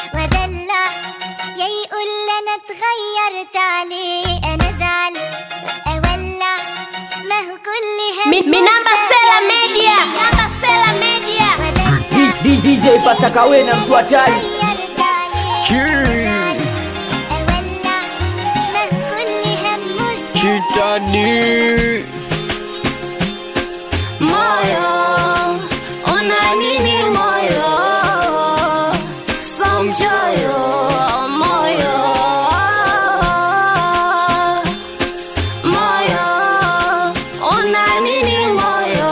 ودلع يا يقول انا اتغيرت عليه انا زعل اولع ما هو كل هم Mi- Minamba Sela Media. Minamba Sela Media. ودلع D- DJ Pasakawe na mtu hatari اتغيرت عليه اولع ما هو كل هم Chitadi moyo una nini moyo so mchoyo moyo moyo una nini moyo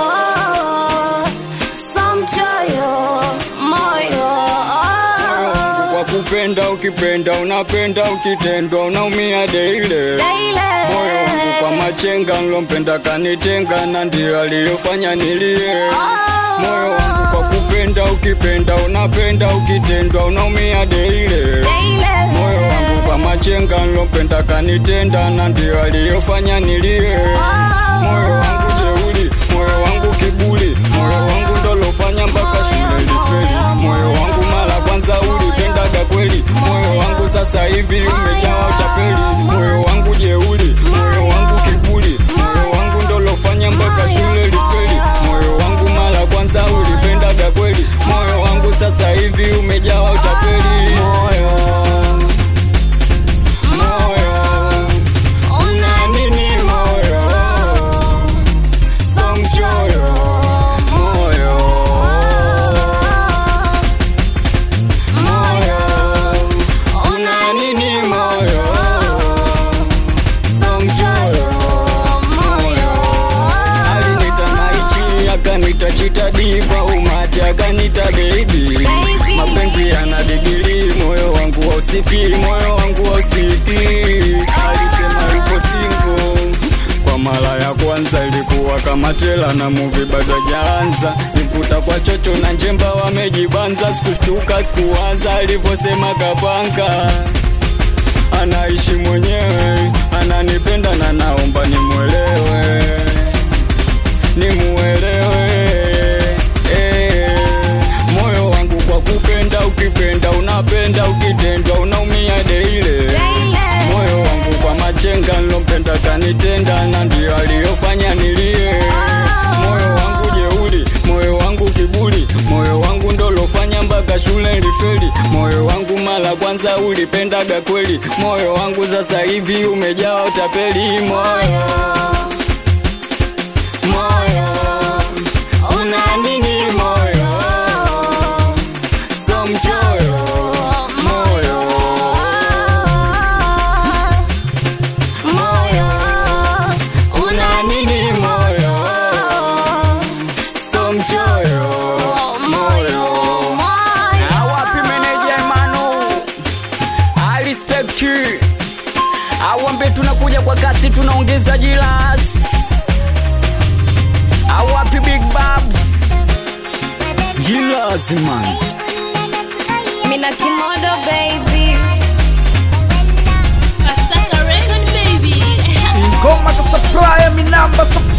so mchoyo moyo kwa kupenda, ukipenda unapenda, ukitendwa unaumia deile. Moyo wangu kwa machenga, nilompenda kanitenga, na ndio aliyofanya nilie. Moyo wangu kwa kupenda, ukipenda unapenda, ukitendwa unaumia deile. Moyo wangu kwa machenga, nilompenda kanitenda, na ndio aliyofanya nilie. Moyo wangu jeuri, moyo wangu kiburi, moyo wangu ndolofanya mpaka shule ilifeli. Moyo wangu mara kwanza ulipendaga kweli, moyo wangu sasa hivi umejawa utapeli. Moyo wangu jeuri, moyo wangu kiburi, moyo wangu ndolofanya mpaka shule ilifeli. Moyo wangu mara kwanza ulipendaga kweli, moyo wangu sasa hivi umejawa utapeli. Moyo, moyo, una nini moyo? So mchoyo, moyo, moyo, una nini moyo? So mchoyo, moyo. Alinita maichi, akanita chitadi kwa umati, akanita baby. Mapenzi yana digiri, moyo wangu hausiki, moyo wangu hausiki. Alisema yuko single kwa mara ya kwanza ilikuwa kama tela na muvi bado hajaanza, nikuta kwa chocho na njemba wamejibanza, sikushtuka sikuwaza alivyosema kapanga anaishi mwenyewe, ananipenda na naomba nimwelewe, nimuelewe. Eh, moyo wangu kwa kupenda, ukipenda unapenda, ukitendwa unaumia deile. Moyo wangu kwa machenga, nilompenda kanitenda, na ndio aliyofanya nilie. Moyo wangu jeuri, moyo wangu kiburi, moyo wangu ndolofanya mpaka shule ilifeli. Moyo wangu mara kwanza ulipendaga kweli, moyo wangu sasa hivi umejawa utapeli. Moyo, moyo, una nini moyo? So mchoyo, moyo, moyo, una nini moyo? So mchoyo, moyo. Awapi meneja Emmanuel? I respect you. Awambe tunakuja kwa kasi tunaongeza jilas. Awapi Big Bob? Jilas man. mina kimodo baby Pasaka record baby. Ngoma za supplier, minamba supplier